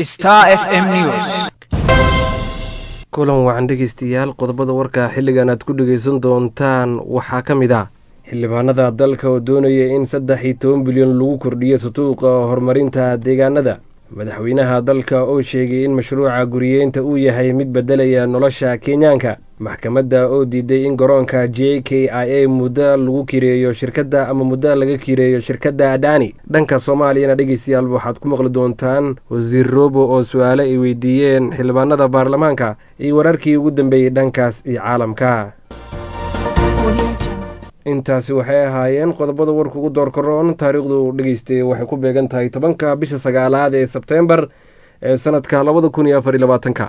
Star FM News. kulan wacan dhegeystayaal qodobada warka xilligan aad ku dhegeysan doontaan waxaa ka mid ah xildhibaanada dalka oo doonaya in saddex iyo toban bilyan lagu kordhiyo sutuuqa horumarinta deegaanada madaxweynaha dalka oo sheegay in mashruuca guriyeynta uu yahay mid bedelaya nolosha kenyaanka maxkamadda oo diiday in garoonka j k i a muddo lagu kireeyo shirkadda ama muddo laga kireeyo shirkadda adani dhanka soomaaliyana dhegeystayaal waxaad ku maqli doontaan wasiir roobo oo su-aale ay weydiiyeen xildhibaanada baarlamaanka iyo wararkii ugu dambeeyey dhankaas iyo caalamka intaasi waxay ahaayeen qodobada warka ugu doorkaroon taariikhdu dhegeystay waxay ku beegan tahay tobanka bisha sagaalaad ee sebteembar ee sanadka labada kun iyo afar iyo labaatanka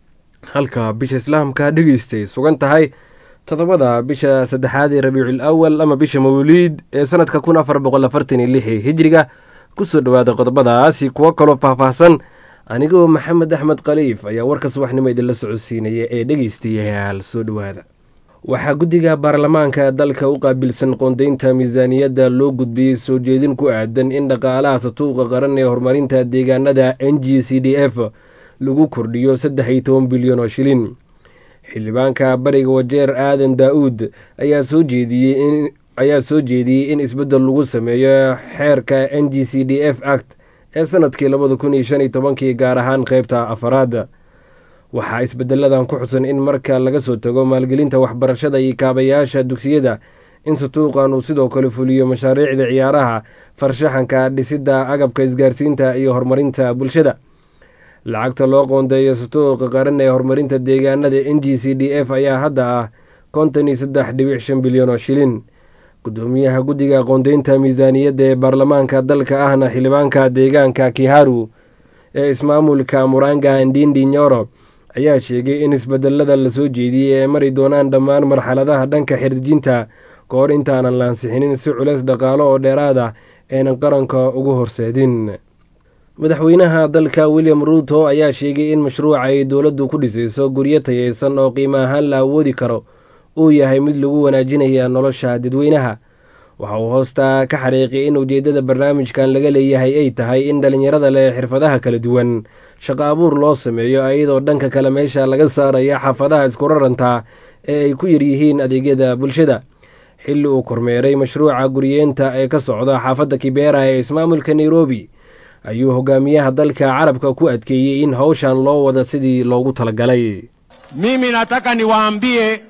halka bisha islaamka dhegeystay sugan tahay toddobada bisha saddexaad ee rabiicul awal ama bisha mawliid ee sanadka kun afar boqol afartan iyo lixi hijriga kusoo dhawaada qodobadaasi kuwo kaloo faahfaahsan anigoo maxamed axmed khaliif ayaa warka subaxnimo idinla socodsiinaya ee dhegeystayaal soo dhawaada waxaa guddiga baarlamaanka dalka u qaabilsan qoondeynta miisaaniyadda loo gudbiyey soo jeedin ku aadan in dhaqaalaha satuuqa qaran ee horumarinta deegaanada n g c d f lagu kordhiyo saddex iyo toban bilyan oo shilin xildhibaanka bariga wajeer aadan daa-uud ayaa soo jeediyey ayaa soo jeediyey in isbeddel lagu sameeyo xeerka n g c d f act ee sanadkii labada kun iyo shan iyo tobankii gaar ahaan qeybta afaraad waxaa isbedeladan ku xusan in marka laga soo tago maalgelinta waxbarashada iyo kaabayaasha dugsiyada in satuuqan uu sidoo kale fuliyo mashaariicda ciyaaraha farshaxanka dhisidda agabka isgaarsiinta iyo horumarinta bulshada lacagta loo qoondeeyo satuuqa qaran ee horumarinta deegaanada n g c d f ayaa hadda ah konton iyo saddex dhibic shan bilyan oo shilin gudoomiyaha guddiga qoondeynta miisaaniyadda ee baarlamaanka dalka ahna xildhibaanka deegaanka kiharu ee ismaamulka muranga ndindi nyoro ayaa sheegay in isbedelada lasoo jeediyey ay mari doonaan dhammaan marxaladaha dhanka xirjinta ka hor intaanan laansixinin si culeys dhaqaalo oo dheeraad ah aynan qaranka ugu horseedin madaxweynaha dalka william ruuto ayaa sheegay in mashruuca ay dowladdu ku dhisayso guryo tayeysan oo qiimo ahaan la awoodi karo uu yahay mid lagu wanaajinaya nolosha dadweynaha waxa uu hoostaa ka xariiqay in ujeeddada barnaamijkan laga leeyahay ay tahay in dhallinyarada leh xirfadaha kala duwan shaqo abuur loo sameeyo iyadoo dhanka kale meesha laga saaraya xaafadaha isku rarantaa ee ay ku yaryihiin adeegyada bulshada xilli uu kormeeray mashruuca guriyeenta ee ka socda xaafadda kibera ee ismaamulka nairobi ayuu hogaamiyaha dalka carabka ku adkeeyey in howshan loo wada sidii loogu talagalay Mimi nataka niwaambie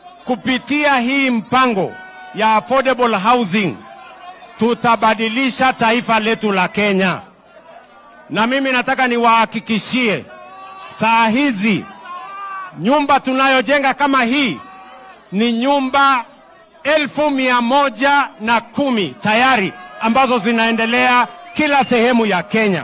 kupitia hii mpango ya affordable housing tutabadilisha taifa letu la Kenya, na mimi nataka niwahakikishie saa hizi nyumba tunayojenga kama hii ni nyumba elfu mia moja na kumi tayari ambazo zinaendelea kila sehemu ya Kenya.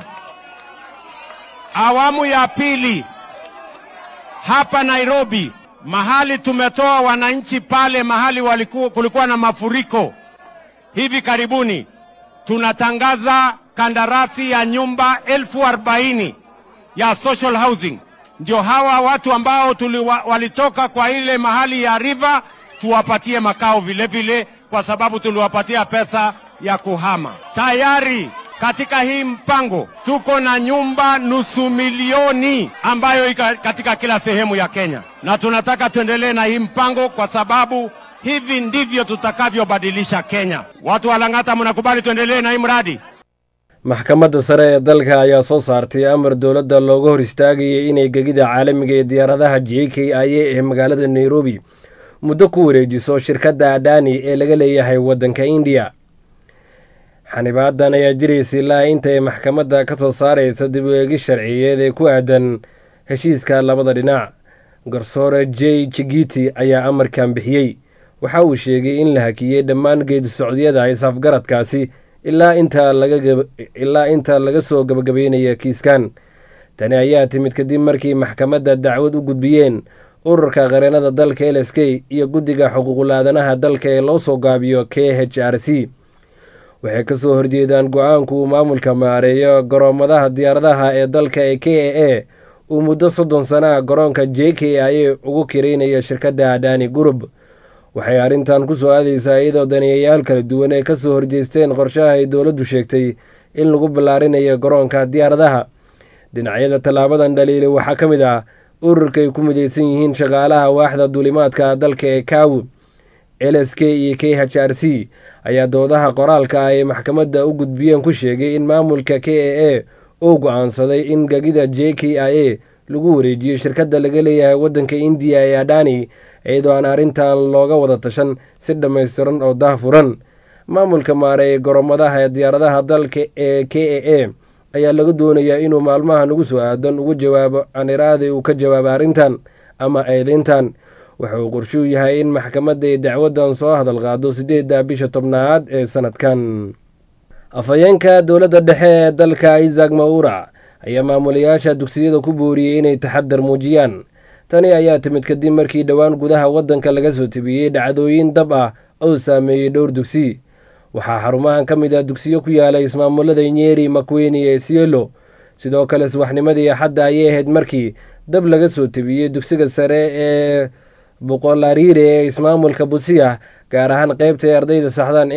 Awamu ya pili hapa Nairobi, mahali tumetoa wananchi pale mahali waliku, kulikuwa na mafuriko hivi karibuni, tunatangaza kandarasi ya nyumba elfu arobaini ya social housing. Ndio hawa watu ambao tuliwa, walitoka kwa ile mahali ya river tuwapatie makao vile vile, kwa sababu tuliwapatia pesa ya kuhama. Tayari katika hii mpango tuko na nyumba nusu milioni ambayo iko katika kila sehemu ya Kenya, na tunataka tuendelee na hii mpango kwa sababu hivi ndivyo tutakavyobadilisha Kenya. Watu wa Lang'ata, mnakubali tuendelee na hii mradi? maxkamadda sare ee dalka ayaa soo saartay amar dowladda looga hor istaagayay inay gegida caalamiga ee diyaaradaha j k i a ee magaalada nairobi muddo ku wareejiso shirkadda adani ee laga leeyahay waddanka indiya xanibaadan ayaa jiraysa ilaa inta ay maxkamadda ka soo saarayso dib u eegis sharciyeed ee ku aadan heshiiska labada dhinac garsoore j jigiti ayaa amarkan bixiyey waxa uu sheegay in la hakiyey dhammaan geedi socodyada is-afgaradkaasi ilaa inta laga soo gabagabeynaya kiiskan tani ayaa timid kadib markii maxkamadda dacwad u gudbiyeen ururka qareenada dalka l s k iyo guddiga xuquuqul aadanaha dalka ee loo soo gaabiyo k h r c waxay ka soo horjeedaan go-aanku uu maamulka maareeyo garoomadaha diyaaradaha ee dalka ee k a a uu muddo soddon sana garoonka j k i a ugu kiraynayo shirkadda adani gurub waxay arrintan ku soo aadaysaa iyadoo daneeyayaal kala duwan ay ka soo horjeesteen qorshaha ay dowladdu sheegtay in lagu ballaarinayo garoonka diyaaradaha dhinacyada tallaabadan dhaliilay waxaa ka mid ah ururka ay ku midaysan yihiin shaqaalaha waaxda duulimaadka dalka ee kawu l s k iyo k h r c ayaa doodaha qoraalka ah ee maxkamadda u gudbiyeen ku sheegay in maamulka k a a uu go-aansaday in gagida j k i a lagu wareejiyo shirkadda laga leeyahay waddanka indiya ee adhani iyadoo aan arrintan looga wada tashan si dhammaystiran oo daahfuran maamulka maare ee goromadaha ee diyaaradaha dalka ee k a a ayaa laga doonayaa inuu maalmahan ugu soo aadan uga jawaabo aniraadi uu ka jawaabo arrintan ama eedeyntan waxa uu qorshuu yahay in maxkamadda ay dacwaddan soo hadal qaado siddeedda bisha tobnaad ee sanadkan afhayeenka dowladda dhexe ee dalka isaac mawura ayaa maamulayaasha dugsiyada ku booriyey inay taxadar muujiyaan tani ayaa timid kadib markii dhowaan gudaha waddanka laga soo tebiyey dhacdooyin dab ah oo saameeyey dhowr dugsi waxaa xarumahan ka mid ah dugsiyo ku yaala ismaamulada nyeri makweni ee sielo sidoo kale subaxnimadii axadda ayay ahayd markii dab laga soo tebiyey dugsiga sare ee boqolariire ee ismaamulka busiya gaar ahaan qeybta ay ardayda saxdaan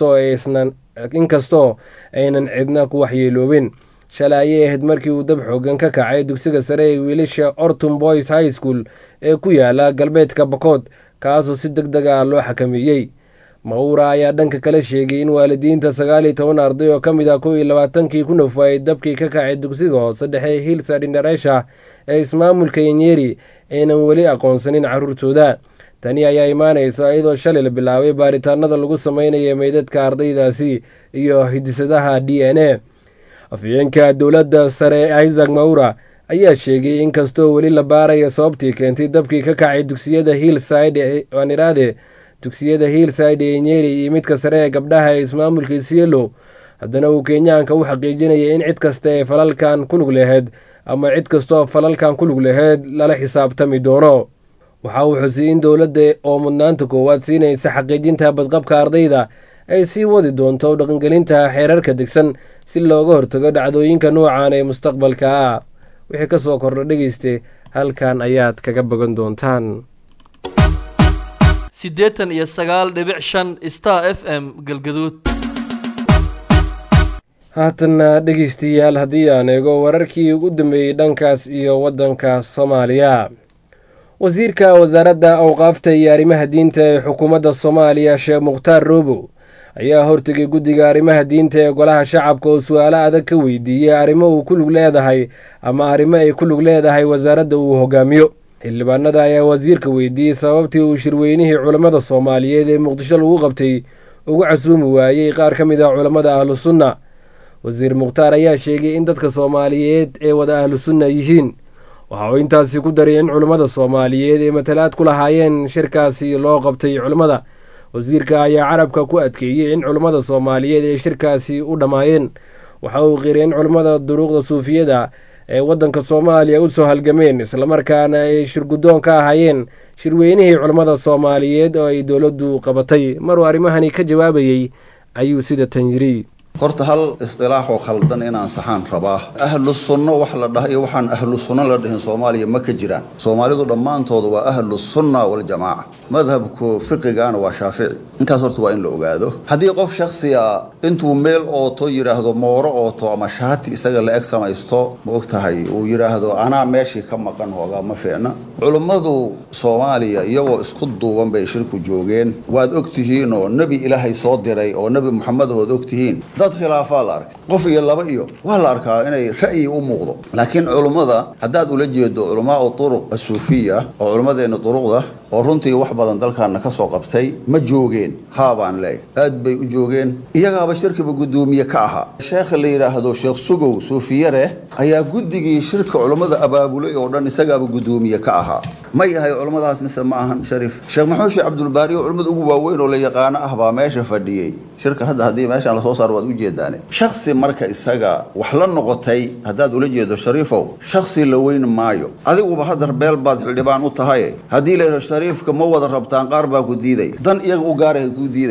inkastoo aynan cidna ku waxyeeloobin shalay ayay ahayd markii uu dab xoogan ka kacay dugsiga sare ee wiilasha orton boys high school ee ku yaala galbeedka bakood kaasoo si deg deg ah loo xakameeyey mawura ayaa dhanka kale sheegay in waalidiinta sagaal iyo toban arday oo ka mid ah kow iyo labaatankii ku nafaayay dabkii ka kacay dugsiga hoose dhexe hillside indareesha ee ismaamulka yenyeri aynan weli aqoonsanin caruurtooda tani ayaa imaanaysa iyadoo shalay la bilaabay baaritaanada lagu sameynaya meydadka ardaydaasi iyo hidisadaha d n a afhayeenka dowladda sare isaac mawura ayaa sheegay in kastoo weli la baaraya sababtii keentay dabkii ka kacay dugsiyada hillside aaniraade dugsiyada hillside ee nyeri iyo midka sare ee gabdhaha ee ismaamulka sielo haddana uu kenyaanka u xaqiijinaya in cid kasta ee falalkan ku lug laheyd ama cid kastaoo falalkan ku lug laheyd lala xisaabtami doono waxa uu xusiyey in dowladda oo mudnaanta koowaad siinaysa xaqiijinta badqabka ardayda ay sii wadi doonto dhaqangelinta xeerarka degsan si looga hortago dhacdooyinka noocan ee mustaqbalka ah wixii ka soo kordha dhegeyste halkan ayaad kaga bogan doontaan siddeetan iyo sagaal dhibic shan star f m galgaduud haatanna dhegeystayaal haddii aan eego wararkii ugu dambeeyey dhankaas iyo waddanka soomaaliya wasiirka wasaaradda awqaafta iyo arrimaha diinta ee xukuumadda soomaaliya sheekh mukhtaar roobow ayaa hortegay guddiga arrimaha diinta ee golaha shacabka oo su-aalo adag ka weydiiyey arrimo uu ku lug leedahay ama arrimo ay ku lug leedahay wasaaradda uu hogaamiyo xildhibaanada ayaa wasiirka weydiiyey sababtii uu shirweynihii culammada soomaaliyeed ee muqdisho lagu qabtay ugu casuumi waayey qaar ka mid ah culammada ahlu sunna wasiir mukhtaar ayaa sheegay in dadka soomaaliyeed ee wada ahlu sunna yihiin waxa uu intaasi ku daray in culammada soomaaliyeed ee matalaad ku lahaayeen shirkaasi loo qabtay culammada wasiirka ayaa carabka ku adkeeyey in culammada soomaaliyeed ee shirkaasi u dhammaayeen waxa uu qiray in culammada duruuqda suufiyada ee waddanka soomaaliya u soo halgameen islamarkaana ay shirguddoon ka ahaayeen shirweynihii culammada soomaaliyeed oo ay dowladdu qabatay maruu arrimahani ka jawaabayey ayuu sida tan yiri horta hal istilaaxoo khaldan inaan saxaan rabaa ahlu sunno wax la dhaha iyo waxaan ahlu sunno la dhihin soomaaliya ma ka jiraan soomaalidu dhammaantooda waa ahlu sunna waljamaaca madhabku fiqigaana waa shaafici intaas horta waa in la ogaado haddii qof shaksiga intuu meel ooto yidhaahdo mooro ooto ama shaati isaga la eg samaysto ma og tahay uu yidhaahdo anaa meeshii ka maqan hoogaa ma fiicna culummadu soomaaliya iyagoo isku duuban bay shirku joogeen waad og tihiin oo nebi ilaahay soo diray oo nebi moxamed ood og tihiin dad khilaafaa la arkay qof iyo laba iyo waa la arkaa inay ra'yi u muuqdo laakiin culummada haddaad ula jeedo culamaau turuq asuufiya oo culummadeenna duruqda oo runtii wax badan dalkaana ka soo qabtay ma joogeen haabaan leey aad bay u joogeen iyagaaba shirkiba guddoomiye ka ahaa sheekha la yidhaahdo sheekh sugow suufiyare ayaa guddigii shirka culummada abaabulay oo dhan isagaaba guddoomiye ka ahaa ma yahay culummadaas mise ma ahan shariif sheekh maxuushi cabdulbaari oo culimmada ugu waaweyn oo la yaqaano ah baa meesha fadhiyey shirka hadda haddii meeshaan lasoo saaro waad u jeedaane shaksi marka isaga wax la noqotay haddaad ula jeedo shariifow shaksi la weyn maayo adiguba haddar beel baad xildhibaan u tahay haddii la yidhahdo shariifka ma wada rabtaan qaar baa ku diidaya dan iyaga u gaarahay kuu diidayaan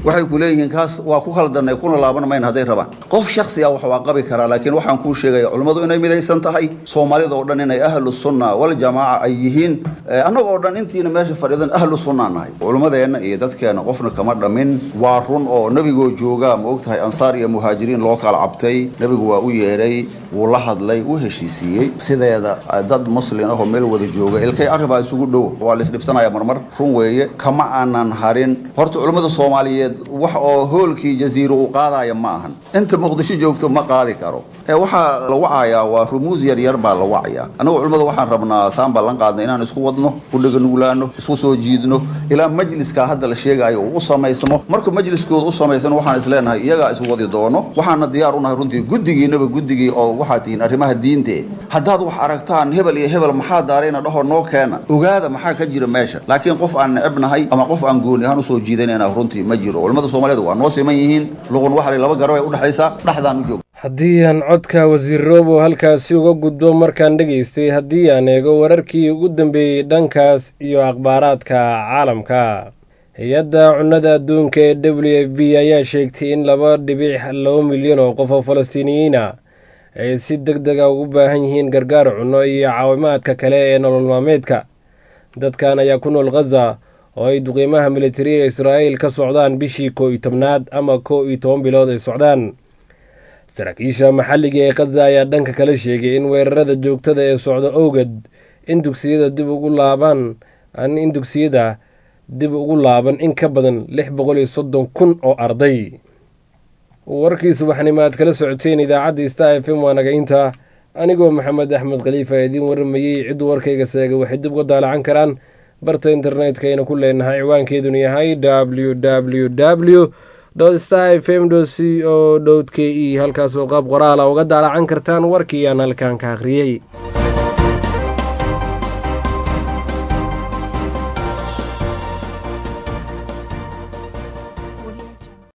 waxay ku leeyihiin kaas waa ku khaldanay kuna laaban mayn hadday rabaan qof shaksi ah wax waa qabi karaa laakiin waxaan kuu sheegaya culimmadu inay midaysan tahay soomaalida oo dhan inay ahlu sunna waljamaaca ay yihiin annaga oo dhan intiina meesha fadhiidan ahlu sunna nahay culimmadeenna iyo dadkeenna qofna kama dhamin waa run oo nebigoo jooga ma ogtahay ansaar iyo muhaajiriin loo kala cabtay nebigu waa u yeedhay wuu la hadlay wuu heshiisiiyey sideeda dad muslin ahoo meel wada jooga ilkay arribaa isugu dhow waa laisdhibsanaya marmar run weeye kama aanan harin horta culimmada soomaaliyeed wax oo hoolkii jaziiro uu qaadaya ma ahan inta muqdisho joogto ma qaadi karo ee waxaa la wacayaa waa rumuus yaryar baa la wacayaa annagu culimmada waxaan rabnaa saan ballan qaadna inaan isku wadno ku dheganuglaano isku soo jiidno ilaa majliska hadda la sheegayo uu u samaysmo marka majliskooda u samaysan waxaan isleenahay iyagaa iswadi doono waxaana diyaar unahay runtii guddigiinaba guddigii oo waxaad tihiin arrimaha diinte haddaad wax aragtaan hebel iyo hebel maxaa daarayna dhaho noo keena ogaada maxaa ka jira meesha laakiin qof aan necebnahay ama qof aan gooni ahaan usoo jiidanayna runtii ma jiro culimmada soomaaliyeed waa noo siman yihiin luqun waxali laba garab ay udhexaysaa dhexdaan u joog haddii aan codka wasiir roobo halkaasi uga gudbo markaan dhegaystay haddii aan eego wararkii ugu dambeeyey dhankaas iyo akhbaaraadka caalamka hay-adda cunnada adduunka ee w f b ayaa sheegtay in laba dhibic laba milyan oo qof oo falastiiniyiina ay si deg dega ugu baahan yihiin gargaar cunno iyo caawimaadka kale ee nolol maalmeedka dadkan ayaa ku nool khaza oo ay duqiimaha militariga israa'iil ka socdaan bishii koo iyo tobnaad ama koo iyo toban bilood ay socdaan saraakiisha maxalliga ee khaza ayaa dhanka kale sheegay in weerarada joogtada ee socda owgad in dugsiyada dib ugu laabaan in dugsiyada dib ugu laaban in ka badan lix boqol iyo soddon kun oo arday warkii subaxnimo aad kala socoteen idaacaddii star f m waa nagaynta anigoo maxamed axmed khaliifa idiin waramayey cidduu warkayga seegay waxay dib uga daalacan karaan barta internetka ayna ku leenahay ciwaankeeduna yahay w w w star f m c o k e halkaasoo qaab qoraala uga daalacan kartaan warkii aan halkan ka akhriyey